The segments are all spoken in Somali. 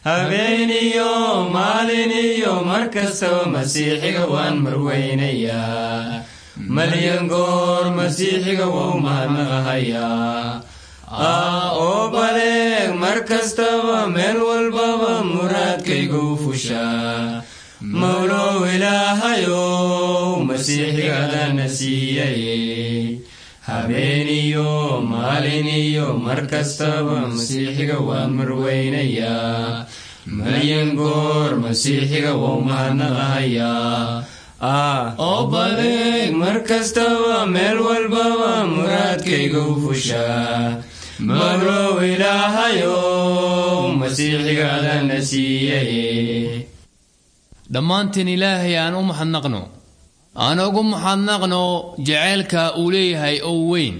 habeeniyo maaliniyo mar kastaba masiixiga waan marweynayaa malyan goor masiixiga wou mahadnaqahayaa oo baleeg mar kastaba meel walbaba muraadkaygu fushaa mawlow ilaahayow masiixigadaana siiyay habeeniyo maaliniyo mar kastaba masiixiga waan marweynayaa malyan goor masiixiga wou mahadnaqahayaa oo baleeg mar kastaba meel walbaba muraadkaygu fushaa mawlow ilaahayow masiixigadaana siiyay dhammaanteen ilaahay aan u maxadnaqno aan ugu maxadnaqno jaceylka uu leeyahay oo weyn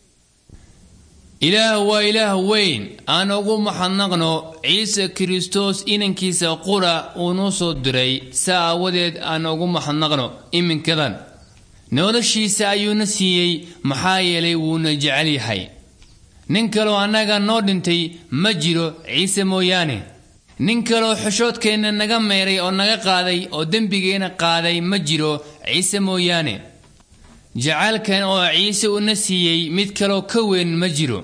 ilaah waa ilaah weyn aan ugu maxadnaqno ciise kristos inankiisa qura uu noo soo diray saa aawadeed aan ugu maxadnaqno iminkadan noloshiisa ayuuna siiyey maxaa yeelay wuuna jecel yahay nin kaloo annaga noo dhintay ma jiro ciise mooyaane nin kaloo xushoodkeenna naga meeray oo naga qaaday oo dembigeenna qaaday ma jiro ciise mooyaane jacaylkan oo ciise una siiyey mid kaloo ka weyn ma jiro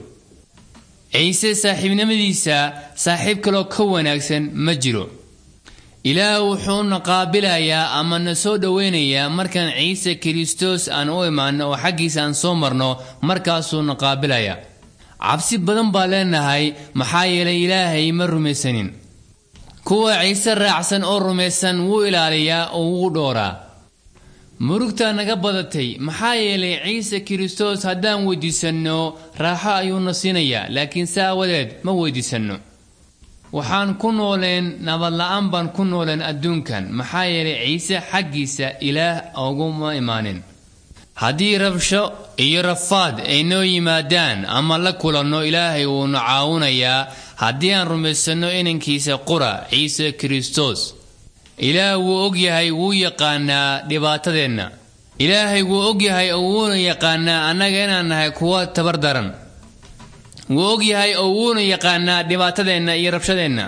ciise saaxiibnimadiisa saaxiib kaloo ka wanaagsan ma jiro ilaah wuxuuna qaabilayaa ama na soo dhoweynayaa markaan ciise kristos aan u imaanno oo xaggiisa aan soo marno markaasuuna qaabilayaa cabsi badan baa leenahay maxaa yeelay ilaahay ma rumaysanin kuwa ciise raacsan oo rumaysan wuu ilaaliyaa oo wuu dhooraa murugtaa naga badatay maxaa yeelay ciise kristos haddaan weydiisanno raaxo ayuuna siinayaa laakiin saa awadeed ma weydiisanno waxaan ku nooleen nabadla-aan baan ku nooleen adduunkan maxaa yeelay ciise xaggiisa ilaah uguma imaanin haddii rabsho iyo rafaad ay noo yimaadaan ama la kulanno ilaahay wuuna caawinayaa haddii aan rumaysanno inankiisa qura ciise kristos ilaah wuu ogyahay wuu yaqaanaa dhibaatadeenna ilaahay wuu ogyahay oo wuuna yaqaanaa annaga inaan nahay kuwa tabar daran wuu ogyahay oo wuuna yaqaanaa dhibaatadeenna iyo rabshadeenna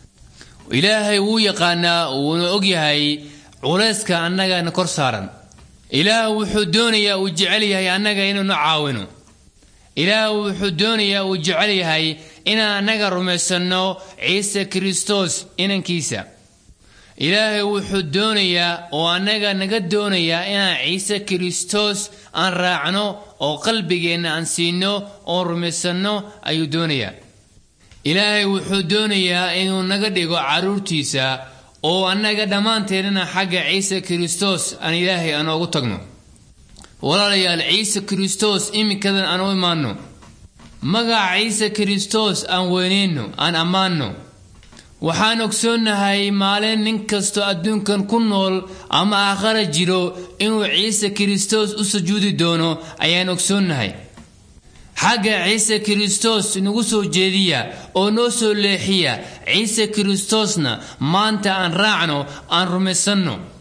ilaahay wuu yaqaanaa wuuna ogyahay culayska annagana kor saaran ilaah wuxuu doonayaa uu jecel yahay annaga inuuna caawino ilaah wuxuu doonayaa uu jecel yahay inaan annaga rumaysanno ciise kristos inankiisa ilaahay wuxuu doonayaa oo annaga naga doonayaa inaan ciise kristos aan raacno oo qalbigeenna aan siino oo rumaysanno ayuu doonayaa ilaahay wuxuu doonayaa inuu naga dhigo carruurtiisa oo annaga dhammaanteennana xagga ciise kristos aan ilaahay aan oogu tagno walaalayaal ciise kristos iminkadan aan u imaanno magaca ciise kristos aan weyneyno aan ammaanno waxaan ogsoonnahay maalin nin kastoo adduunkan ku nool ama aakhara jiro inuu ciise kristos u sujuudi doono ayaan ogsoonnahay xagga ciise kristos nagu soo jeediya oo noo soo leexiya ciise kristosna maanta aan raacno aan rumaysanno